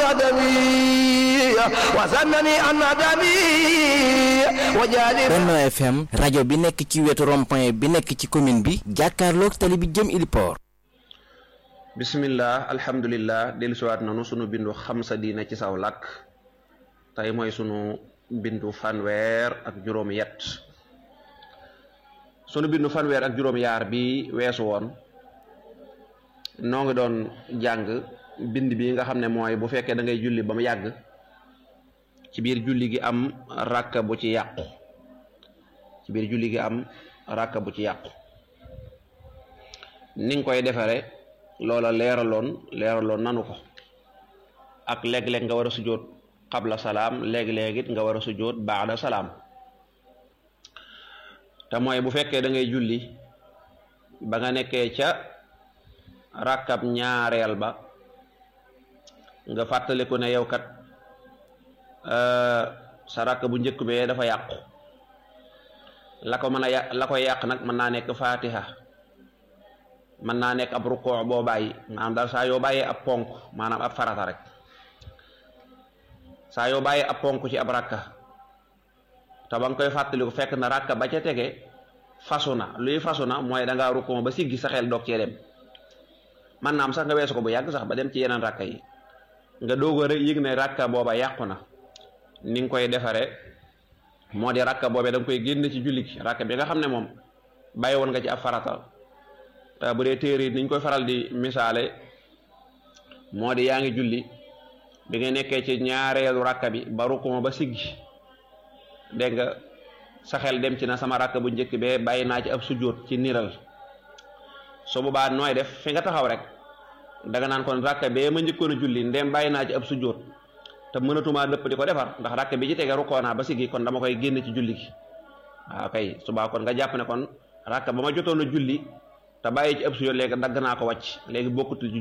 قدمي وزنني أن دمي وجالي Benno FM rajo bi nekk ci wetu rond-point bi nekk ci commune bi jàkkaarloog tali bi jëm Iliport bismillah alhamdulillah dellusiwaat nanu sunu bindu xam sa diine ci saw làkk tey mooy sunu bindu fanweer ak juróom yet sunu bindu fanweer ak juróom yaar bi weesu woon noo ngi doon jàng bind bi nga xam ne mooy bu fekkee da ngay julli ba mu yàgg ci biir julli gi am ràkka bu ci yàqu ci biir julli gi am ràkka bu ci yàqu ni nga koy defare loola leeraloon leeraloon nanu ko ak léeg-léeg nga war a sujjóot qabla salaam léeg-léeg it nga war a sujjóot baada salaam te mooy bu fekkee da ngay julli ba nga nekkee ca rakkab ñaareel ba nga fàttaliku ne yow kat sa rakk bu njëkk bee dafa yàqu la ko mën a yàq la koy yàq nag mën naa nekk fatiha mën naa nekk ab rukkoo boo bàyyi maanaam daal saa yoo bàyyee ab ponk maanaam ab farata rek saa yoo bàyyee ab ponk ci ab rakka te ba nga koy fàttaliku fekk na rakka ba ca tege fasu na luy fasu na mooy da ngaa rukkoo ba siggi sa xel doog cee dem man naam sax nga weesu ko bu yàgg sax ba dem ci yeneen rakka yi nga doog a rek yëg ne rakka booba yàqu na ni nga koy defare moo di rakka boobee da nga koy génn ci julli gi rakka bi nga xam ne moom bàyyi woon nga ci ab farata te bu dee téere ni ñu koy faral di misaale moo di yaa ngi julli bi nga nekkee ci ñaareelu rakka bi ba rukkuma ba siggi dégg nga sa xel dem ci na sama rakka bu njëkk bee bàyyi naa ci ab sujjóot ci niral su boobaa nooy def fi nga taxaw rek danga naan kon rakka bee ma njëkkoon a julli ndem bàyyi naa ci ab sujjóot te mënatumaa dëpp di ko defar ndax rakka bi ci tege rukkoo naa ba siggi kon dama koy génn ci julli gi waaw kay subaa kon nga jàpp ne kon rakka ba ma jotoon a julli te bàyyi ci ab sujjóot léegi dagg naa ko wàcc léegi bokkutul